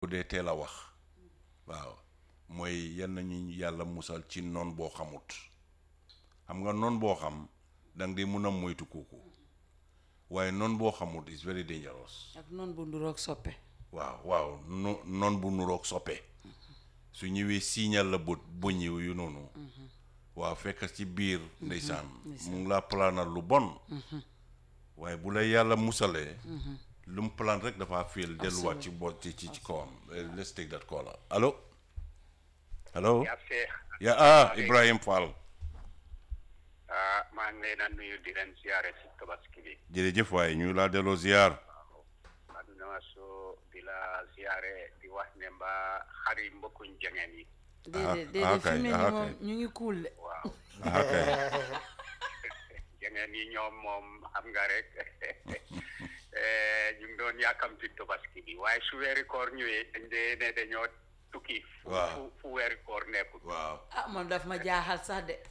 dee teel a wax waaw mooy yal nañu yàlla musal ci noon boo xamut xam nga noon boo xam danga di mun a moytu kooku waaye noon boo xamut is very dangerous ak noonu bu nduroog soppe waaw waaw no noon bu nuroog soppe su ñëwee siiñal la bët bëñ yu noonu waaw fekk ci biir ndeysaan mu ngi laa planal lu bon waaye bu la yàlla musalee lu mu plan rek dafa fiil delluwaat ci bo ci ci ci kawam Eh, let's take that caller allo allo yaa Seex ya ah Ibrahim Fall ah maa ngi leen a nuyu di leen siyaare si tabaski bi jërëjëf waaye ñu laa delloo ziar aduna so di la siyaare di wax ne mbaa xari mbokkuñ jangeen yi déedéet ah, déedéet fi kay, mu ne ah, nii moom kay. ñu ngi kuul de waaw ah kay jangeen yi ñoom moom xam nga rek eh, ñu ngi doon yàkkamti tabaski bi waaye su weeri koor ñëwee dañ dee ne dañoo tukki fu Waaw. fu fu weeri koor nekkul waaw ah man daf ma jaaxal sax de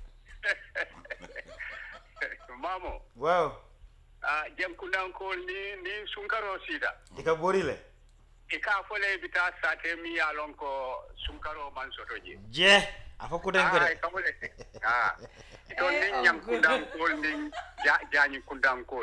maamo waaw ah jenkundankol ni ni sunkaro sida ika bori le i ka fole bita sate mi ya lon ko sunkaro man soto je je a fo kuten ko ay de kamole ah ito Eh, ni uncle. nyam kundankol ni ja jañi kundankol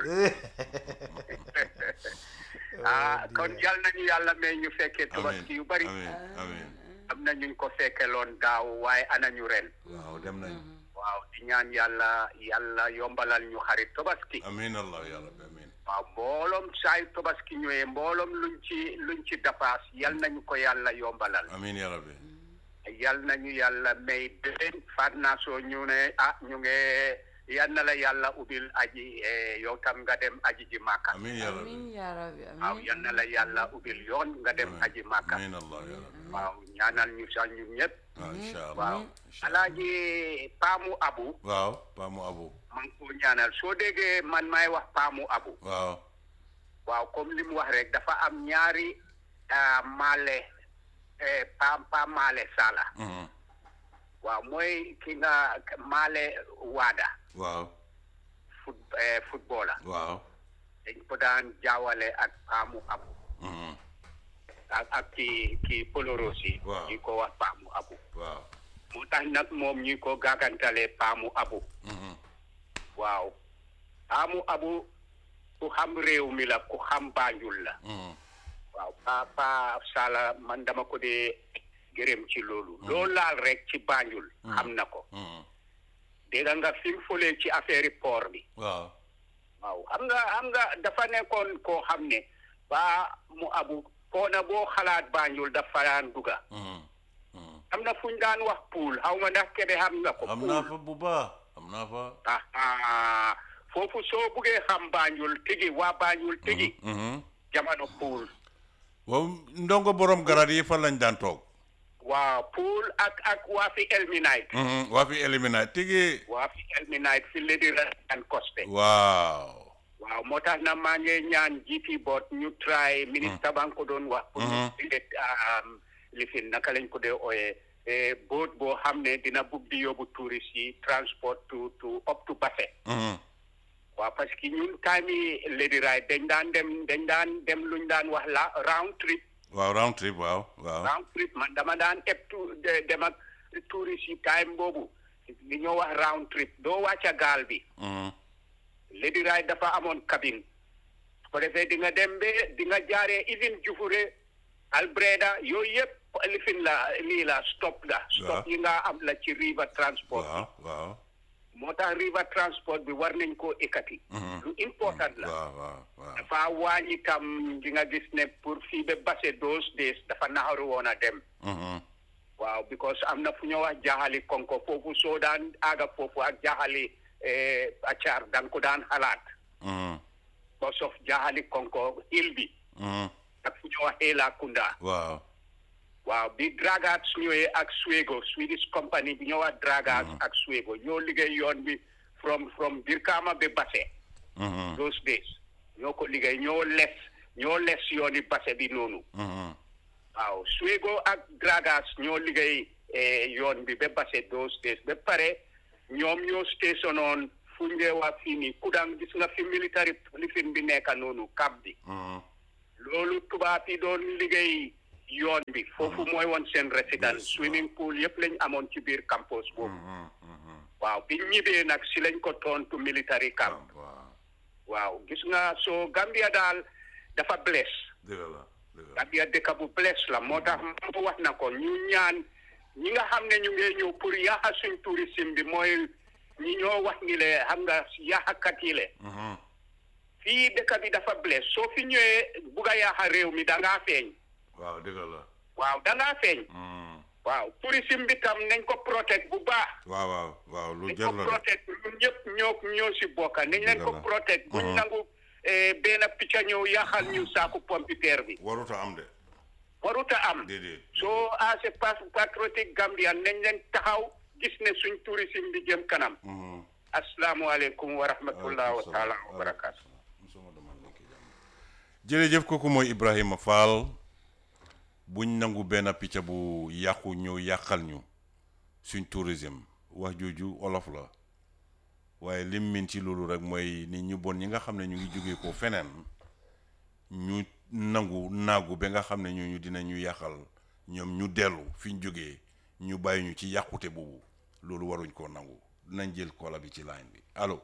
ah kon yal nañu yàlla may ñu fekkee tabaski yu bari amiin amiin am na ñu ko fekke loon daaw waaye ana ñu ren waaw dem nañ waaw di ñaan yàlla yàlla yombalal ñu xarit tabaski amiin allah yàlla bi amiin waaw mbooloom saayu tabaski ñëwee mbooloom luñ ci luñ ci dapaas yal nañu ko yàlla yombalal amiin yàlla bi yal nañu yàlla may déwén faat naa soo ñu ne ah ñu nge yal na la yàlla ubil aji eh, yow tam nga dem aji ji màkka amiin yàlla bi amiin yaa rabbi waaw amiin yal na la yàlla ubil yoon nga dem aji màkka amiin allah yàlla bi waaw ñaanal ñu sax ñun ñëpp waaw incha allah waaw incha allah alaaji paamu abu waaw paamu abu man ko ñaanal soo déggee man may wax paamu abu waaw waaw comme li mu wax rek dafa am ñaari ah, maale eh, paam paam maale sala mhm, waaw mooy ki nga maale waada waaw foot eh, footballer waaw dañ ko daan jaawale ak paamu abu mhm, ak ak ki ki polorosi Waaw. ñi ko wax paamu abu waaw moo tax nag moom ñi ko gàggantale paamu abu mhm, waaw paamu abu ku xam réew mi la ku xam Banjul la mhm, waaw pa pa sala man dama ko dee gërëm ci loolu loolu laal rek ci Banjul xam na ko mhm, dégg nga fi mu fëlee ci affaire port bi waaw waaw xam nga xam nga dafa nekkoon koo xam ne ba mu abu koona boo xalaat Banjul dafa daan duga mhm, mhm. am na fu ñu daan wax pool xaw ma ndax kede xam nga ko am naa fa bu baax am naa fa ah ah foofu soo buggee xam Banjul tigi waa Banjul tigi mhm. jamono pool waaw ndongo borom garat yi fan lañ daan toog waaw pool ak ak waa fi Elminite mhm, waa fi éliminaat tigi waa fi Elminite fi Lady Ryan Coste waaw waaw moo tax na maa ngi ñaan GT board ñu try ministre ba nga ko doon wax pour ñu Mhm. tiget lifin naka lañ ko dee ooyee boot boo xam ne dina bugg di yóbbu touriste yi transport to to up to Basse mhm, waaw parce que ñun time yi Lady Ride dañ daan dem dañ daan dem luñ daan wax la round trip waaw round trip waaw waaw round trip man dama daan eb tu de- dem ak touriste yi time boobu li ñoo wax round trip doo wàcca gaal bi mhm, Lady Ride dafa amoon cabine su ko defee di nga dem ba di nga jaaree even Jufure Albreda yooyu yëpp lifin la lii la stop la stop Waaw. yi nga am la ci river transport waaw waaw moo tax river transport bi war nañ koo ekkati Mhm. lu important la waaw waaw waaw dafa wàññi tam di nga gis ne pour fii ba Basse those days dafa naxaru woon a dem mhm, waaw because am na fu ñoo wax jaaxali konko foofu soo daan aaga foofu ak jaaxali eh, acaar da nga ko daan xalaat mhm, because of jaaxali konko il bi mhm, ak fu ñoo wax Ela Kunda waaw waaw bi Dragats ñëwee ak Swego Swedish company bi ñoo wax Dragats ak Swego ñoo liggéey yoon bi from from Birkama ba Basse mhm, those days ñoo ko liggéey ñoo les ñoo les yooni Basse bi noonu mhm, waaw Swego ak Dragats ñoo liggéey eh, yoon bi ba Basse those days ba pare ñoom ñoo stationoon fu ngee wax fii nii Kudang gis nga fi military lifin bi nekka noonu cap bi mhm, loolu tubaab yi doon liggéey yoon bi foofu mooy woon seen résidence swimming pool yëpp lañ amoon ci biir campus boobu waaw bi ñibbee nag si lañ ko tontu military camp waaw waaw gis nga soo Gambia daal dafa bless dëgg la dëgg la Gambia dëkk bu bless la moo tax ma wax na ko ñu ñaan ñi nga xam ne ñu ngi ñëw pour yaaxa suñ tourisme bi mooy ñi ñoo wax ni le xam nga yaaxakat yi le Mhm. fii dëkk bi dafa bless soo fi ñëwee bugg a yaaxa réew mi da ngaa feeñ waaw dëgg la waaw da ngaa feeñ Mhm. waaw tourisme bi tam nañ ko protect bu baax waaw waaw waaw lu nañ jar ko la de protect ñun ñëpp ñoo ñoo si bokka nañ leen ko Dëgg la. protect buñ Mhm. nangu eh, benn picca ñëw yaaxal ñu saaku pompiteer bi waruta am de waruta am déedéet soo as a pas- patriotic Gambian nañ leen taxaw gis ne suñ tourisme bi jëm kanam Mhm. asalaamualeykum wa rahmatullah wa taala wa barakaatu jërëjëf kooku mooy Ibrahima Fall buñ nangu benn picc bu yàqu ñëw yàqal ñu suñ tourisme wax jooju olof la waaye lim min ci loolu rek mooy nit ñu bon ñi nga xam ne ñu ngi jógee ko feneen ñu nangu naagu ba nga xam ne ñooñu dinañu yàqal ñoom ñu dellu fi ñu jógee ñu bàyyi ñu ci yàqute boobu loolu waruñ koo nangu dinañ jël koola bi ci line bi allo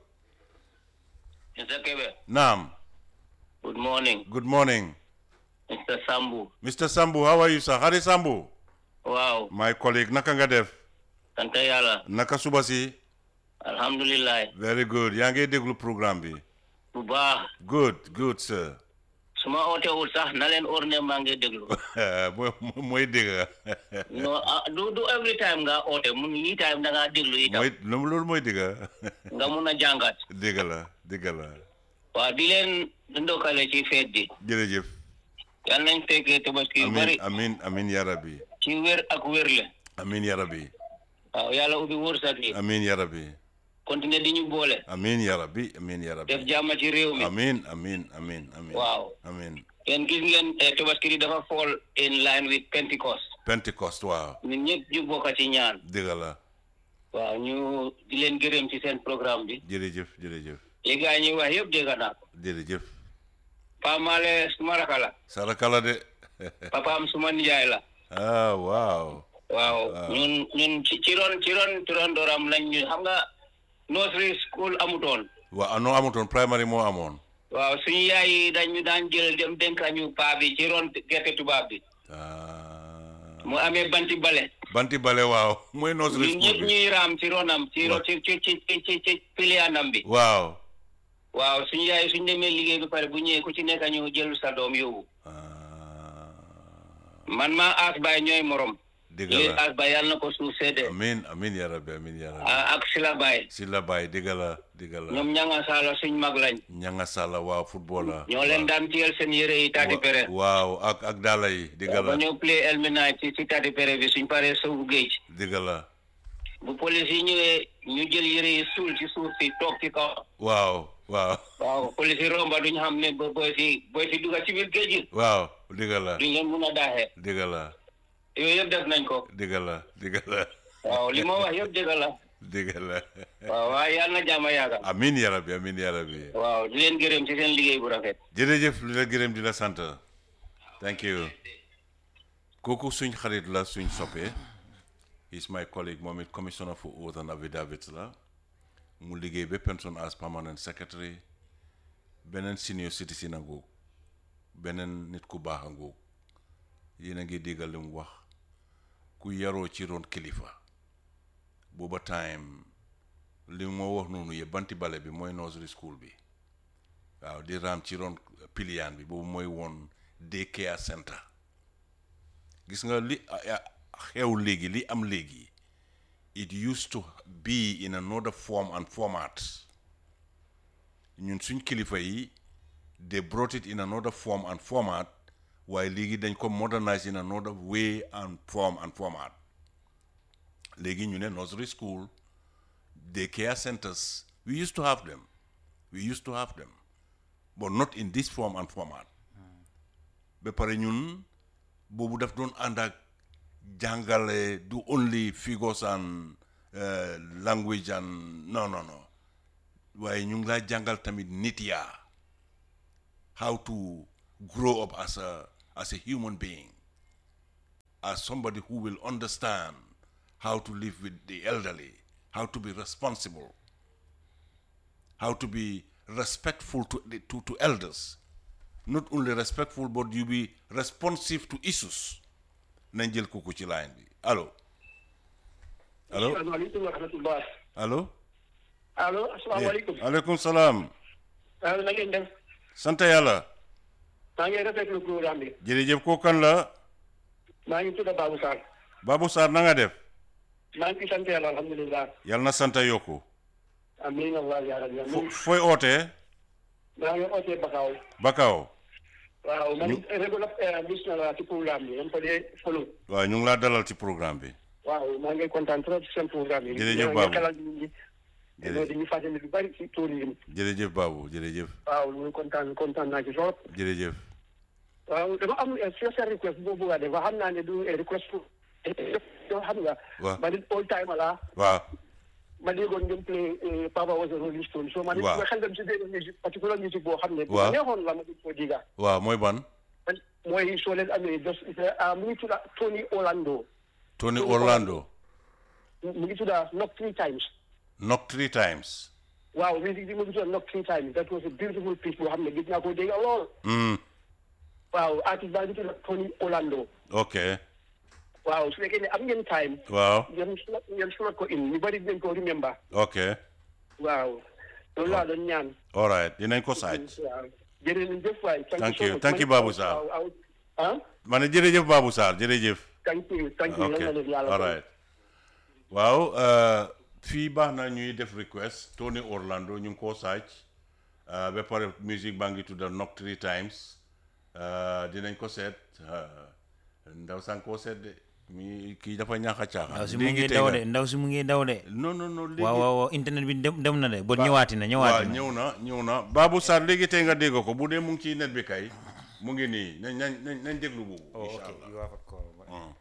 Mr. Kebe, naam good morning. good morning Mr. Sambu. Mr. Sambu, how are you, sir? Hari Sambu, Wow, my colleague, naka nga def? sant yàlla. Naka suba si? Alhamdulillah. Very good. Yaa ngi déglu programme bi. Bu baax. Good, good, sir. su ma ootewul sax na leen or ne maa ngi déglu. mooy mooy dégg. no ah, du du every time nga oote mun yi time da ngaa déglu itam. mooy loolu mooy dégg. nga mun a jàngat. dégg la, dégg la. waaw di leen ndokkale ci feet bi. Jërëjëf. yal nañ fekkee tabaski yu Amin, bari amin, amin ya rabbi. ci wér ak wérle. Amin ya rabbi. waaw yàlla ubbi wërsëg yi. Amin ya rabbi. continuer di ñu boole. Amin ya rabbi. Amin ya def rabbi. jàmm ci réew mi. Amin, amin, amin, amin. waaw Amin. yéen gis ngeen eh, tabaski bi dafa fall in line with Pentecost. Pentecost, waaw. ñun ñëpp ñu bokk ci ñaan. Dégg la. waaw ñu di leen gërëm ci seen programme bi Jërëjëf, jërëjëf. li gaa ñuy wax yëpp dégg naa ko Jërëjëf. Pamale suma raka la Saraka la de. papaam suma nijaay la ah, waaw. waaw ñun ñun ci ci ron ci ron ci ron dooram lañ ñu xam nga nursery school amutoon waaw noo amutoon primary moo amoon. waaw suñu yaay yi dañ ñu daan jël dem dénka ñu paa bi ci ron gerte tubaab bi ah mu amee banti bale banti bale waaw mooy nursery ñun ñëpp school bi ñuy raam ci ronam ci ron Waaw. ci ci ci ci ci ci piliyaanam bi waaw waaw suñu yaay suñu demee liggéey bi pare bu ñëwee ku ci nekk ñu jël sa doom yóbbu ah man maa aas baay ñooy morom dëgg yéen la aas baay yàlla na ko suuf seede amin amin ya rabbi amin ya rabbi ah, ak sila baay si la baay dëgg la dëgg la ñoom ñanga saala suñ mag lañ ñanga sàlla waaw football la ñoo leen daan tiyel seen yére yi taati pere waaw ak ak daala yi dëgg ba la ñoo play elminaay ci ci taati pere bi suñ paree soobu géej dëgg la bu police yi ñëwee ñu jël yére yi suul ci suuf si toog ci kaw waaw waaw waaw police yi romba duñ xam ne bo boy si boy si dugga ci biir géej gi waaw dëgg la duñ leen mun a daaxee dëgg la yooyu yëpp def nañ ko dëgg la dëgg la waaw li ma wax yëpp dëgg la dëgg la waaw waaye yàlla na jàmm yaaga amin ya rabbi amin ya rabbi waaw di leen gërëm ci seen liggéey bu rafet jërëjëf li la gërëm di la sant thank you kooku suñ xarit la suñ soppee is my colleague moom it commissioner for oath and affidavits la mu liggéey ba pension as permanent secretary beneen senior citizen a ngoog beneen nit ku baax a ngoog yéen a ngi déggal li mu wax ku yaroo ci ron kilifa booba time li moo wax noonu yëpp banti bale bi mooy nursery school bi waaw di raam ci ron piliyaan bi boobu mooy woon day care center gis nga li a- a- xew léegi li am léegi it used to be in another form and format ñun suñ kilifa yi they brought it in another form and format waaye léegi dañ ko modernize in another way and form and format léegi ñu ne nursery school day care centers we used to have them we used to have them but not in this form and format ba pare ñun boobu daf doon ànd ak jàngale du only figures and uh, language and no no no waaye ñu ngi laa jàngal tamit nit yaa how to grow up as a as a human being as somebody who will understand how to live with the elderly, how to be responsible, how to be respectful to, the, to, to elders. Not only respectful, but you be responsive to issues. nañ jël kooku ci line bi allo allo asalaamaaleykum wa rahmatullah allo allo asalaamaaleykum aleykum salaam waaw na ngeen def sant yàlla maa ngi rafetlu programme bi jërëjëf koo kan la maa ngi tudd Babou Sarr Babou Sarr na nga def maa ngi sant yàlla alhamdulilah yàlla na sant yokku amiin allah ya rabbi fo amiin fooy ootee maa ngi ootee Bakaw Bakaaw waaw man régular listener la ci programme bi dama ko dee follow waaw ñu ngi laa dalal ci programme bi waaw maa ngi kontaan trop ci seen programme yi Jërëjëf Ñoo Babou. ngi xelal nit ñi Jërëjëf. di ñu fàttali lu bari ci tourisme jërëjëf Babou jërëjëf waaw ñu ngi kontaan kontaan naa ci trop jërëjëf waaw dama am special request boo bëgg a def xam naa ne du request pour yoo xam nga Waaw. ma di all time la waaw ma déggoon ngeen play eh, Papa was a Rolling Stone so ma di Waaw. ma xel dem si benn musique particular musique boo xam ne bu Waaw. ma neexoon la ma di ko diga waaw mooy ban man mooy soo leen amee just ah mu ngi tudda Tony Orlando Tony Tony Orlando mu ngi tudda Knock Three Times knock three times waaw musique bi mu ngi tudda Knock Three Times that was a beautiful piece boo xam ne gis naa ko dégga lool mm. waaw artiste baa ngi tudda Tony Orlando ok waaw su fekkee ne am ngeen time waaw ngeen slot ngeen slot ko in ñu bari dinañ ko remember ok waaw loolu laa doon ñaan all right dinañ ko saaj waaw jërëjëf waay Thank so you. much. Thank you, Babou Sarr. waaw waaw ah ma ne jërëjëf Babou Sarr jërëjëf thank you thank you ok yal na leen yàlla all right waaw euh, fii baax na ñuy def request Tony Orlando ñu ngi koo saaj euh, ba pare musique baa ngi tudda knock three times euh, dinañ ko seet euh, ndaw sang koo seet de mi kii dafa ñaax a caaxaan ndaw si mu léegi ngi tey daw nga- de ndaw si mu ngi daw de non non non léegi waaw waaw waaw internet bi dem dem na de ba Ba- ñëwaati na waaw ñëwaati na ñëw na ñëw na Babou Sarr léegi tey nga dégg ko bu dee mu ngi ci net bi kay mu ngi nii nañ nañ nañ nañ déglu boobu incha allah you have a call.